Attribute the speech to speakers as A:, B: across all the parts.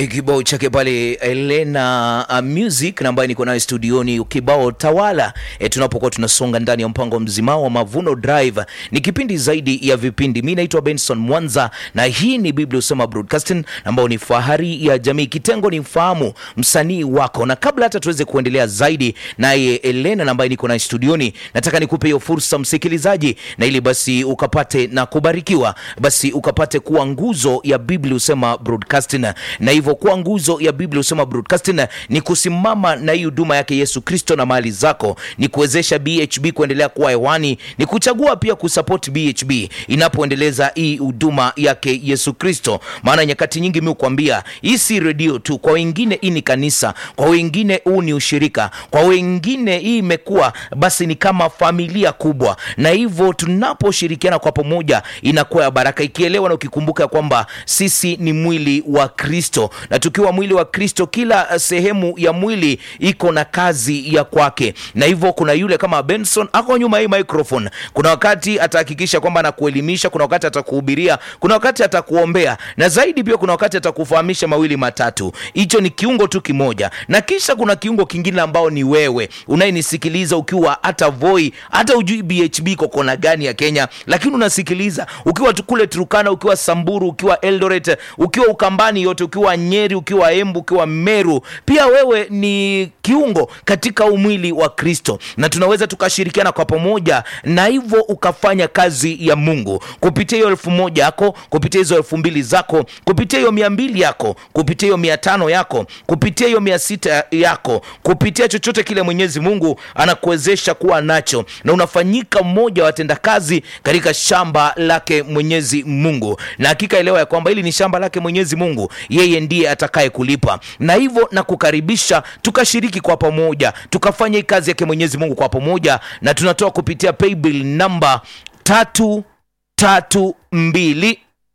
A: kibao chake pale Elena uh, Music na ambaye niko nayo studioni, kibao tawala e, tunapokuwa tunasonga ndani ya mpango mzima wa Mavuno Drive. Ni kipindi zaidi ya vipindi. Mimi naitwa Benson Mwanza na hii ni Biblia Usema Broadcasting ambayo ni fahari ya jamii. Kitengo ni mfahamu msanii wako, na kabla hata tuweze kuendelea zaidi naye Elena na ambaye niko naye studioni, nataka nikupe hiyo fursa msikilizaji, na ili basi ukapate na kubarikiwa, basi ukapate kuwa nguzo ya Biblia Usema Broadcasting na hivyo kuwa nguzo ya Biblia Usema Broadcasting ni kusimama na hii huduma yake Yesu Kristo na mali zako, ni kuwezesha BHB kuendelea kuwa hewani, ni kuchagua pia kusupport BHB inapoendeleza hii huduma yake Yesu Kristo. Maana nyakati nyingi mimi hukwambia hii si redio tu, kwa wengine hii ni kanisa, kwa wengine huu ni ushirika, kwa wengine hii imekuwa basi ni kama familia kubwa, na hivyo tunaposhirikiana kwa pamoja inakuwa ya baraka, ikielewa na ukikumbuka kwamba sisi ni mwili wa Kristo na tukiwa mwili wa Kristo, kila sehemu ya mwili iko na kazi ya kwake, na hivyo kuna yule kama Benson ako nyuma hii microphone, kuna wakati atahakikisha kwamba anakuelimisha, kuna wakati atakuhubiria, kuna wakati atakuombea, na zaidi pia kuna wakati atakufahamisha mawili matatu. Hicho ni kiungo tu kimoja, na kisha kuna kiungo kingine ambao ni wewe unayenisikiliza ukiwa hata Voi, hata ujui BHB kokona gani ya Kenya, lakini unasikiliza ukiwa tu kule Turukana, ukiwa Samburu, ukiwa Eldoret, ukiwa Ukambani yote, ukiwa Nyeri, ukiwa Embu, ukiwa Meru, pia wewe ni kiungo katika umwili wa Kristo, na tunaweza tukashirikiana kwa pamoja, na hivyo ukafanya kazi ya Mungu kupitia hiyo elfu moja yako, kupitia hizo elfu mbili zako, kupitia hiyo mia mbili yako, kupitia hiyo mia tano yako, kupitia hiyo mia sita yako, kupitia chochote kile Mwenyezi Mungu anakuwezesha kuwa nacho, na unafanyika mmoja wa watendakazi katika shamba lake Mwenyezi Mungu, na hakika elewa ya kwamba hili ni shamba lake Mwenyezi Mungu, yeye ndiye atakaye kulipa. Na hivyo na kukaribisha tukashiriki kwa pamoja, tukafanya hii kazi yake Mwenyezi Mungu kwa pamoja, na tunatoa kupitia paybill namba tatu tatu mbili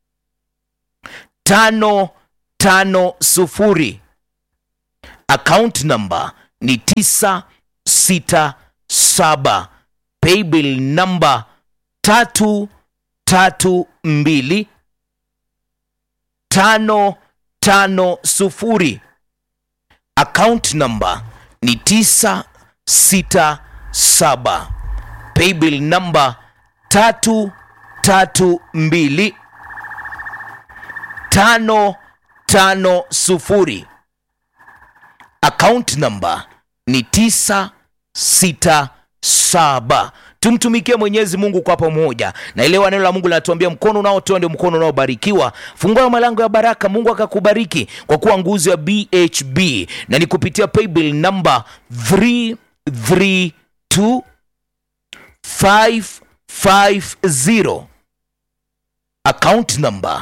A: tano tano sufuri. Account number ni tisa sita saba. Paybill namba tatu tatu mbili tano tano sufuri. Account number ni tisa sita saba. Paybill namba tatu tatu mbili tano tano sufuri. Account number ni tisa sita saba. Tumtumikie Mwenyezi Mungu kwa pamoja, na elewa neno la Mungu linatuambia mkono unaotoa ndio mkono unaobarikiwa. Fungua malango ya baraka, Mungu akakubariki kwa kuwa nguzo ya BHB, na ni kupitia paybill number 332 550 account number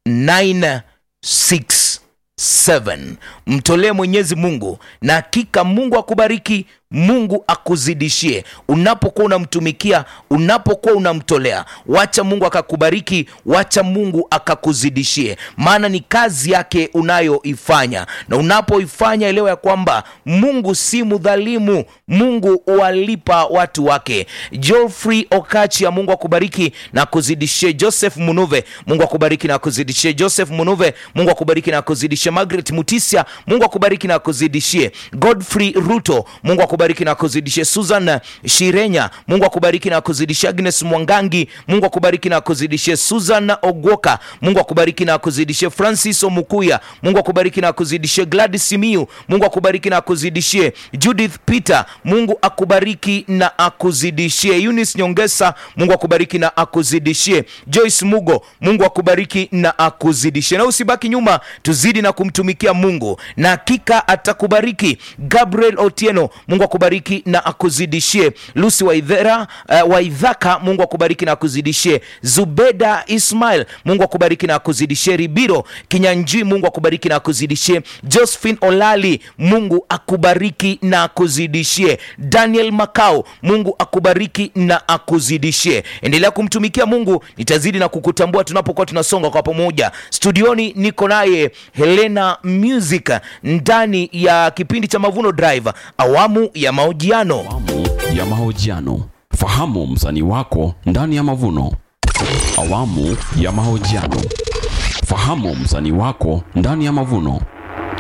A: 967. Mtolee Mwenyezi Mungu na hakika Mungu akubariki, Mungu akuzidishie unapokuwa unamtumikia, unapokuwa unamtolea. Wacha Mungu akakubariki, wacha Mungu akakuzidishie, maana ni kazi yake unayoifanya, na unapoifanya elewa ya kwamba Mungu si mdhalimu, Mungu walipa watu wake. Geoffrey Okachia, Mungu akubariki na akuzidishie. Joseph Munuve, Mungu akubariki na akuzidishie. Joseph Munuve, Mungu akubariki na akuzidishie. Margaret Mutisia, Mungu akubariki na akuzidishie. Godfrey Ruto, Mungu akubariki na akuzidishie. Susan Shirenya, Mungu akubariki na akuzidishie. Agnes Mwangangi, Mungu akubariki na akuzidishie. Susan Ogwoka, Mungu akubariki na akuzidishie. Francis Omukuya, Mungu akubariki na akuzidishie. Gladys Simiu, Mungu akubariki na akuzidishie. Judith Peter, Mungu akubariki na akuzidishie. Eunice Nyongesa, Mungu akubariki na akuzidishie. Joyce Mugo, Mungu akubariki na akuzidishie. Na usibaki nyuma, tuzidi na kumtumikia Mungu na hakika atakubariki. Gabriel Otieno, Mungu akubariki na akuzidishie. Lucy Waithera, uh, Waithaka, Mungu akubariki na akuzidishie. Zubeda Ismail, Mungu akubariki na akuzidishie. Ribiro Kinyanji, Mungu akubariki na akuzidishie. Josephine Olali, Mungu akubariki na akuzidishie. Daniel Makao, Mungu akubariki na akuzidishie. Endelea kumtumikia Mungu, nitazidi na kukutambua tunapokuwa tunasonga kwa pamoja. Studioni niko naye Helena Music ndani ya kipindi cha Mavuno Drive awamu ya mahojiano.
B: Awamu ya mahojiano. Fahamu msanii wako ndani ya mavuno. Awamu ya mahojiano. Fahamu msanii wako ndani ya mavuno.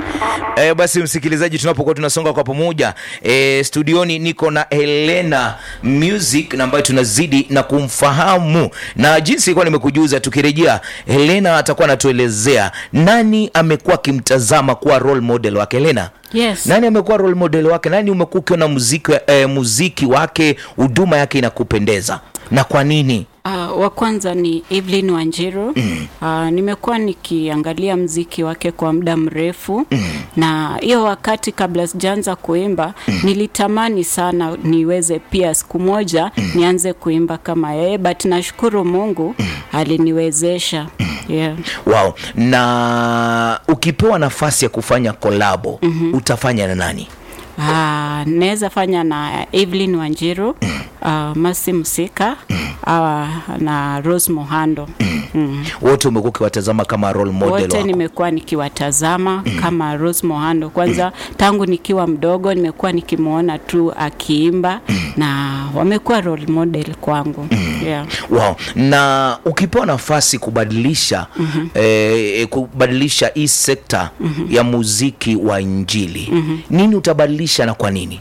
A: E, basi msikilizaji, tunapokuwa tunasonga kwa pamoja e, studioni niko na Helena Music na ambayo tunazidi na kumfahamu na jinsi ilikuwa nimekujuza. Tukirejea, Helena atakuwa anatuelezea nani amekuwa akimtazama kuwa role model wake. Helena,
C: Yes.
A: nani amekuwa role model wake? Nani umekuwa ukiona muziki, e, muziki wake, huduma yake inakupendeza na kwa nini?
C: Uh, wa kwanza ni Evelyn Wanjiru. Mm. Uh, nimekuwa nikiangalia mziki wake kwa muda mrefu mm. na hiyo wakati kabla sijaanza kuimba mm. nilitamani sana niweze pia siku moja mm. nianze kuimba kama yeye, but nashukuru Mungu mm. aliniwezesha yeah.
A: Wow. Na ukipewa nafasi ya kufanya kolabo mm-hmm. utafanya na nani?
C: Ah, naweza fanya na Evelyn Wanjiru, uh, Masi Msika uh, na Rose Mohando mm.
A: wote umekuwa ukiwatazama kama role model
C: wote
A: wako.
C: nimekuwa nikiwatazama kama Rose Mohando. Kwanza tangu nikiwa mdogo nimekuwa nikimwona tu akiimba na wamekuwa role model kwangu yeah.
A: Wow. Na ukipewa nafasi kubadilisha mm-hmm. eh, kubadilisha hii sekta mm-hmm. ya muziki wa Injili mm-hmm. nini utabadilisha na kwa nini?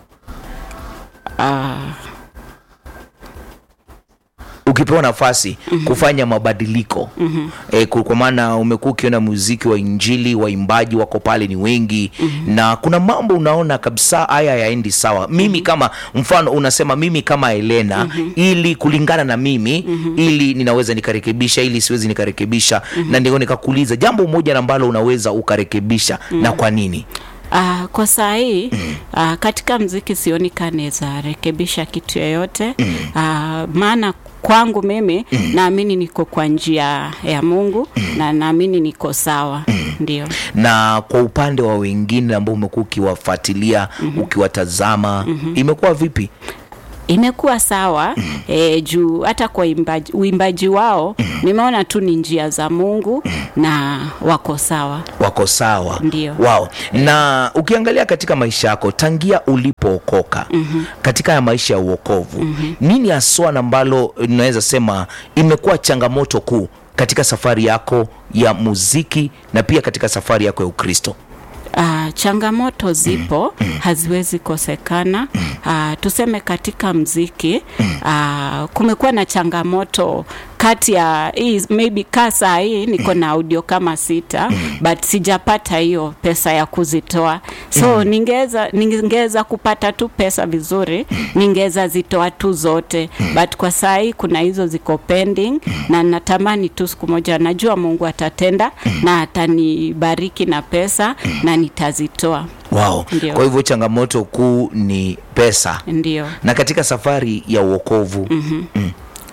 C: Ah,
A: ukipewa nafasi mm-hmm. kufanya mabadiliko mm-hmm. e, kwa maana umekuwa ukiona muziki wa injili waimbaji wako pale ni wengi mm-hmm. na kuna mambo unaona kabisa haya yaendi sawa mimi mm-hmm. kama mfano unasema mimi kama Helena mm-hmm. ili kulingana na mimi mm-hmm. ili ninaweza nikarekebisha ili siwezi nikarekebisha mm-hmm. na ndio nikakuuliza jambo moja ambalo unaweza ukarekebisha mm-hmm. na kwa nini
C: Uh, kwa saa hii uh, katika mziki sioni kanaweza rekebisha kitu yoyote uh, maana kwangu mimi naamini niko kwa njia ya Mungu na naamini niko sawa ndio.
A: na kwa upande wa wengine ambao umekuwa ukiwafuatilia mm-hmm. ukiwatazama mm-hmm. imekuwa vipi
C: imekuwa sawa mm. e, juu hata kwa imbaji, uimbaji wao mm. nimeona tu ni njia za Mungu mm. na wako sawa.
A: wako sawa
C: Ndio.
A: wao na ukiangalia katika maisha yako tangia ulipookoka mm-hmm. katika ya maisha ya uokovu mm-hmm. nini haswa na ambalo naweza sema imekuwa changamoto kuu katika safari yako ya muziki na pia katika safari yako ya ukristo
C: Uh, changamoto zipo haziwezi kosekana. Uh, tuseme katika mziki uh, kumekuwa na changamoto kati ya hii maybe kaa saa hii niko na audio kama sita but sijapata hiyo pesa ya kuzitoa so ningeweza ningeweza kupata tu pesa vizuri ningeweza zitoa tu zote but kwa saa hii kuna hizo ziko pending na natamani tu siku moja najua Mungu atatenda na atanibariki na pesa na nitazitoa
A: wow.
C: Ndio.
A: kwa hivyo changamoto kuu ni pesa
C: ndio
A: na katika safari ya uokovu mm-hmm.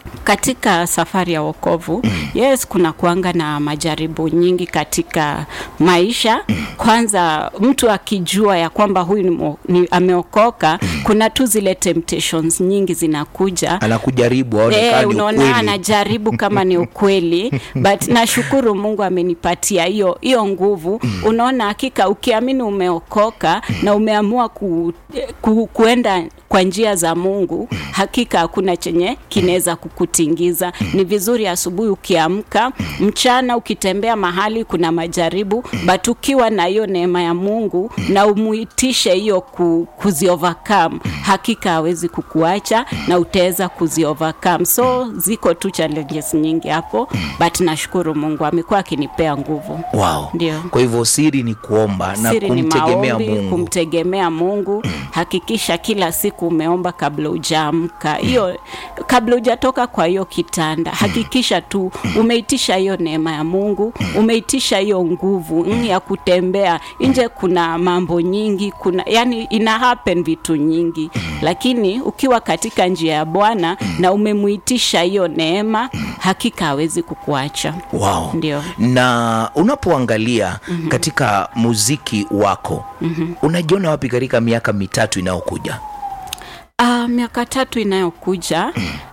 C: katika safari ya wokovu yes kuna kuanga na majaribu nyingi katika maisha kwanza mtu akijua ya kwamba huyu ni, mo- ni ameokoka kuna tu zile temptations nyingi zinakuja
A: anakujaribu aone
C: Eh,
A: kama ni
C: unaona
A: ukweli.
C: anajaribu kama ni ukweli but nashukuru Mungu amenipatia hiyo hiyo nguvu. Unaona, hakika ukiamini umeokoka na umeamua ku, ku, kuenda kwa njia za Mungu, hakika hakuna chenye kinaweza kukutingiza. Ni vizuri asubuhi ukiamka, mchana ukitembea mahali kuna majaribu, but ukiwa na hiyo neema ya Mungu na umuitishe hiyo ku, kuzi overcome, hakika hawezi kukuacha na utaweza kuzi overcome. So ziko tu challenges nyingi hapo, but nashukuru Mungu amekuwa akinipea nguvu.
A: wow.
C: Ndio.
A: kwa hivyo siri ni kuomba na
C: Siri ni
A: kumtegemea
C: maombi,
A: mungu
C: kumtegemea Mungu. Hakikisha kila siku umeomba kabla hujaamka, hiyo kabla hujatoka kwa hiyo kitanda, hakikisha tu umeitisha hiyo neema ya Mungu, umeitisha hiyo nguvu mm, ya kutembea nje. Kuna mambo nyingi, kuna yani ina happen vitu nyingi, lakini ukiwa katika njia ya Bwana na umemuitisha hiyo neema, hakika hawezi kukuacha.
A: wow.
C: Ndio.
A: na unapoangalia mm-hmm. katika muziki wako mm-hmm. unajiona wapi katika miaka mitatu inayokuja
C: Uh, miaka tatu inayokuja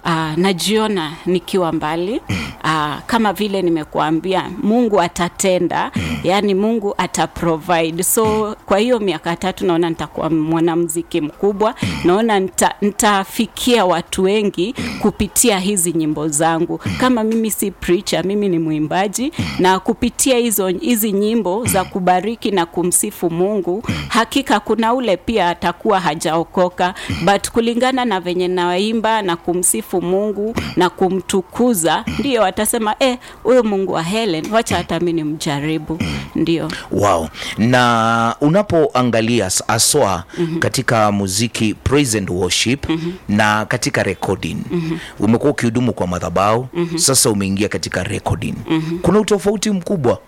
C: uh, najiona nikiwa mbali uh, kama vile nimekuambia mungu atatenda yaani mungu ataprovide so kwa hiyo miaka tatu naona nitakuwa mwanamziki mkubwa naona nita, nitafikia watu wengi kupitia hizi nyimbo zangu kama mimi si preacher mimi ni mwimbaji na kupitia hizo hizi nyimbo za kubariki na kumsifu mungu hakika kuna ule pia atakuwa hajaokoka but kulingana na venye naimba na kumsifu mungu na kumtukuza ndio atasema eh huyo mungu wa helen wacha hata mi nimjaribu ndio
A: wow na unapoangalia s- aswa mm-hmm. katika muziki praise and worship mm-hmm. na katika recording mm-hmm. umekuwa ukihudumu kwa madhabau mm-hmm. sasa umeingia katika recording mm-hmm. kuna utofauti mkubwa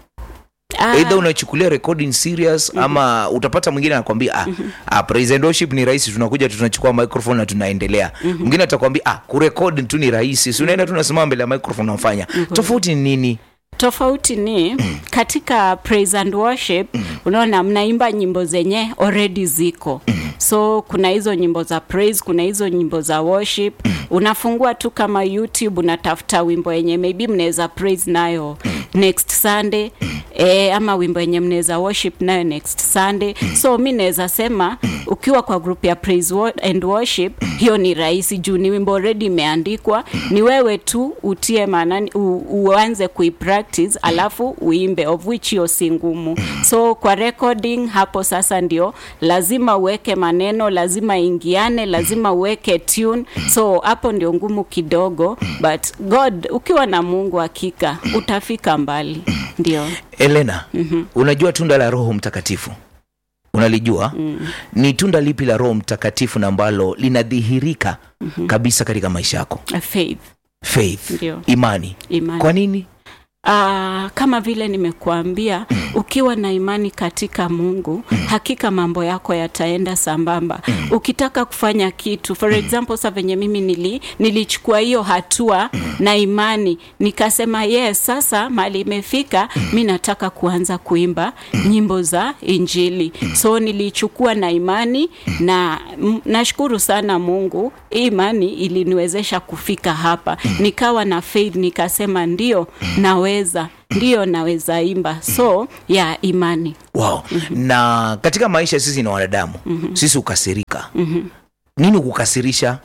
C: Ah,
A: eidha unachukulia recording serious mm-hmm. ama utapata mwingine anakwambia ah, mm-hmm. ah, praise and worship ni rahisi tunakuja tu tunachukua microphone na tunaendelea mwingine mm-hmm. atakwambia ah, kurekod tu ni rahisi si unaenda tu unasimama mbele ya microphone unafanya mm-hmm. tofauti ni nini
C: tofauti ni katika praise and worship unaona mnaimba nyimbo zenye already ziko so kuna hizo nyimbo za praise kuna hizo nyimbo za worship unafungua tu kama youtube unatafuta wimbo yenye maybe mnaweza praise nayo next sunday e, ama wimbo yenye mnaweza worship nayo next sunday so mi naweza sema ukiwa kwa group ya praise wo- and worship hiyo ni rahisi juu ni wimbo already imeandikwa ni wewe tu utie maanani u, uanze kuipractice alafu uimbe of which hiyo si ngumu so kwa recording hapo sasa ndio lazima uweke maneno lazima ingiane lazima uweke tune so hapo ndio ngumu kidogo but god ukiwa na mungu hakika utafika mbali ndio
A: elena mm-hmm. unajua tunda la roho mtakatifu unalijua mm. ni tunda lipi la roho mtakatifu na ambalo linadhihirika mm-hmm. kabisa katika maisha yako
C: faith
A: faith
C: Ndio.
A: imani
C: imani
A: kwa nini
C: Uh, kama vile nimekuambia ukiwa na imani katika mungu hakika mambo yako yataenda sambamba ukitaka kufanya kitu for example sa venye mimi nili, nilichukua hiyo hatua na imani nikasema yes sasa mali imefika mi nataka kuanza kuimba nyimbo za injili so nilichukua na imani na m- nashukuru sana mungu hii imani iliniwezesha kufika hapa nikawa na faith nikasema ndio naweza ndio naweza imba so ya imani
A: wow. mm-hmm. na katika maisha sisi ni wanadamu mm-hmm. sisi hukasirika mm-hmm. nini kukasirisha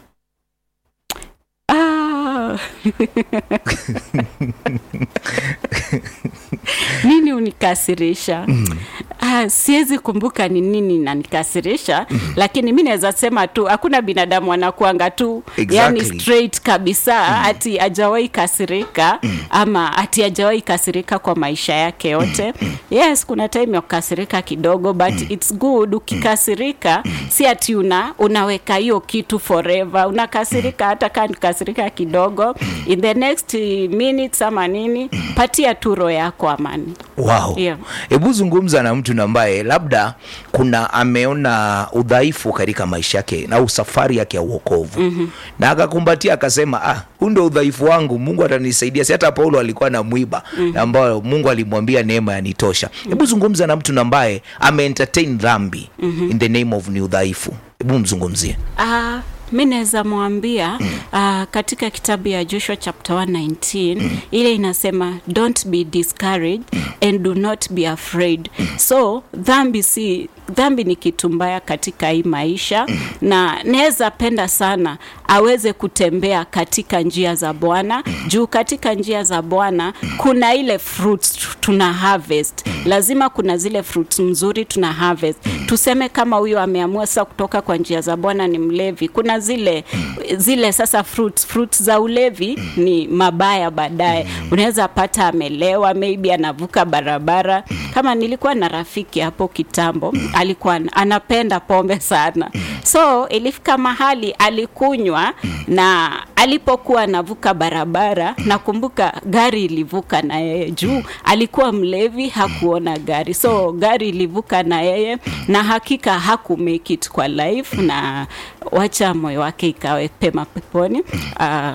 C: ah. nini unikasirisha ah, siwezi kumbuka ni nini nanikasirisha lakini mi naweza sema tu hakuna binadamu anakuanga tu
A: Exactly.
C: yani straight kabisa ati ajawahi kasirika ama ati ajawahi kasirika kwa maisha yake yote yes kuna time ya kukasirika kidogo but it's good ukikasirika si ati una unaweka hiyo kitu forever unakasirika hata kaa nikasirika kidogo in the next minutes ama nini patia tu roho yako amani
A: wow
C: Yeah.
A: hebu zungumza na mtu na ambaye labda kuna ameona udhaifu katika maisha yake na safari yake ya uokovu mm-hmm. na akakumbatia akasema ah huu ndo udhaifu wangu mungu atanisaidia si hata paulo alikuwa na mwiba mm-hmm. ambayo mungu alimwambia neema yanitosha hebu zungumza na mtu na ambaye ameentertain dhambi mm-hmm. in the name of ni udhaifu hebu mzungumzie
C: Uh, mi naweza mwambia uh, katika kitabu ya joshua chapter 119 ile inasema don't be discouraged and do not be afraid so dhambi si dhambi ni kitu mbaya katika hii maisha na naweza penda sana aweze kutembea katika njia za bwana juu katika njia za bwana kuna ile fruits tuna harvest lazima kuna zile fruits mzuri tuna harvest tuseme kama huyo ameamua sasa kutoka kwa njia za bwana ni mlevi kuna zile zile sasa fruits fruits za ulevi ni mabaya baadaye unaweza pata amelewa maybe anavuka barabara kama nilikuwa na rafiki hapo kitambo alikuwa an- anapenda pombe sana so ilifika mahali alikunywa na alipokuwa anavuka barabara nakumbuka gari ilivuka na yeye juu alikuwa mlevi hakuona gari so gari ilivuka na yeye na hakika haku make it kwa life na wacha moyo wake ikawe pema peponi uh,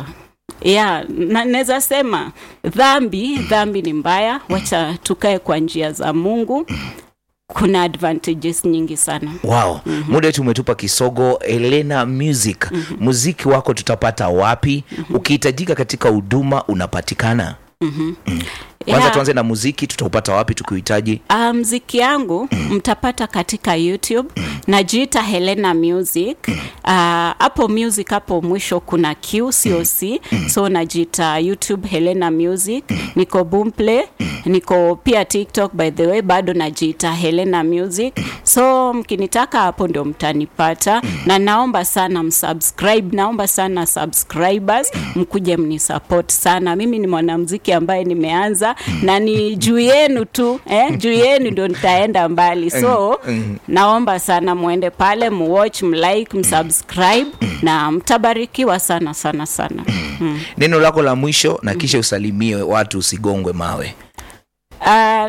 C: ya na- naweza sema dhambi dhambi ni mbaya wacha tukae kwa njia za mungu kuna advantages nyingi sana
A: wow muda wetu umetupa kisogo elena music muziki wako tutapata wapi ukihitajika katika huduma unapatikana kwanza
C: Yeah.
A: tuanze na muziki tutaupata wapi tukiuhitaji
C: Ah, mziki yangu mtapata katika youtube najiita helena music Ah, hapo music hapo mwisho kuna q coc so najiita youtube helena music niko boomplay niko pia tiktok by the way bado najiita helena music so mkinitaka hapo ndio mtanipata na naomba sana msubscribe naomba sana subscribers mkuje mnisupport sana mimi ni mwanamziki ambaye nimeanza na ni juu yenu tu eh? juu yenu ndio nitaenda mbali so naomba sana mwende pale muwatch mlike msubscribe na mtabarikiwa sana sana sana mm.
A: neno lako la mwisho na kisha usalimie watu usigongwe mawe
C: Ah,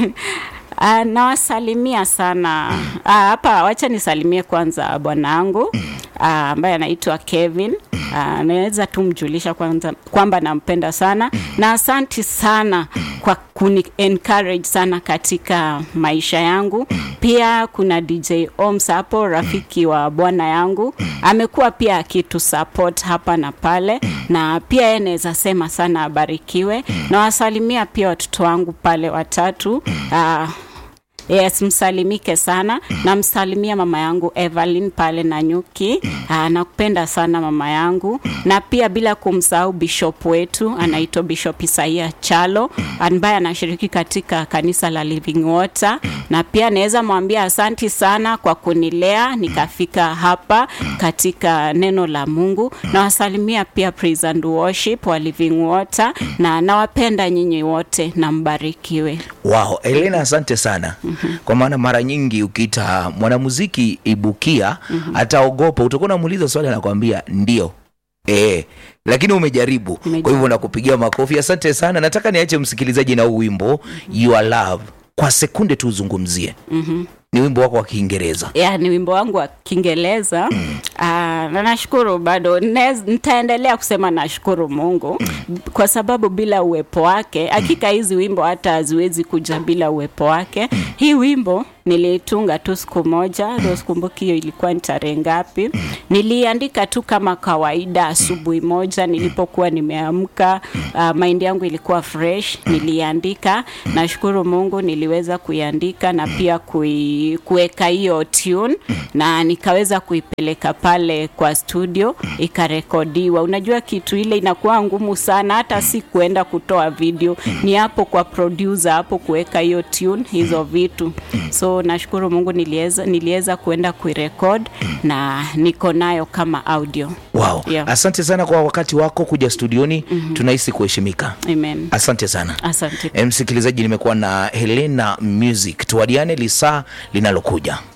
C: ah, nawasalimia sana Ah, hapa wacha nisalimie kwanza bwanangu ah, ambaye anaitwa kevin Ah, naweza tu mjulisha kwanza kwamba nampenda sana na asanti sana kwa kuni encourage sana katika maisha yangu pia kuna dj oms hapo rafiki wa bwana yangu amekuwa pia akitu support hapa na pale na pia yeye naweza sema sana abarikiwe na wasalimia pia watoto wangu pale watatu ah, Yes, msalimike sana na msalimia mama yangu Evelyn pale na nyuki. Aa, nakupenda sana mama yangu, na pia bila kumsahau bishop wetu anaitwa Bishop Isaia Chalo ambaye anashiriki katika kanisa la Living Water, na pia naweza mwambia asanti sana kwa kunilea nikafika hapa katika neno la Mungu. Nawasalimia pia praise and worship wa Living Water, na nawapenda nyinyi wote na mbarikiwe.
A: wow elena asante sana kwa maana mara nyingi ukiita mwanamuziki ibukia ataogopa utakuwa unamuuliza swali anakwambia ndio E, lakini umejaribu kwa
C: Nimejaribu.
A: hivyo nakupigia makofi asante sana nataka niache msikilizaji na huu wimbo your love kwa sekunde tu uzungumzie mm-hmm. ni wimbo wako wa kiingereza
C: ya ni wimbo wangu wa kiingereza Ah, na nashukuru bado Nez- nitaendelea kusema nashukuru mungu kwa sababu bila uwepo wake hakika hizi wimbo hata haziwezi kuja bila uwepo wake hii wimbo niliitunga tu siku moja ndo sikumbuki hiyo ilikuwa ni tarehe ngapi niliandika tu kama kawaida asubuhi moja nilipokuwa nimeamka uh, maindi yangu ilikuwa fresh niliandika nashukuru mungu niliweza kuiandika na pia kui, kuweka hiyo tune na nikaweza kuipeleka pale kwa studio ikarekodiwa unajua kitu ile inakuwa ngumu sana hata si kuenda kutoa video ni hapo kwa producer hapo kuweka hiyo tune hizo vitu so nashukuru mungu niliweza niliweza kuenda kuirekod na niko nayo kama audio
A: wow
C: Yeah.
A: asante sana kwa wakati wako kuja studioni mm-hmm. tunahisi kuheshimika
C: amen
A: asante sana
C: asante
A: E, msikilizaji nimekuwa na helena music tuwadiane lisaa linalokuja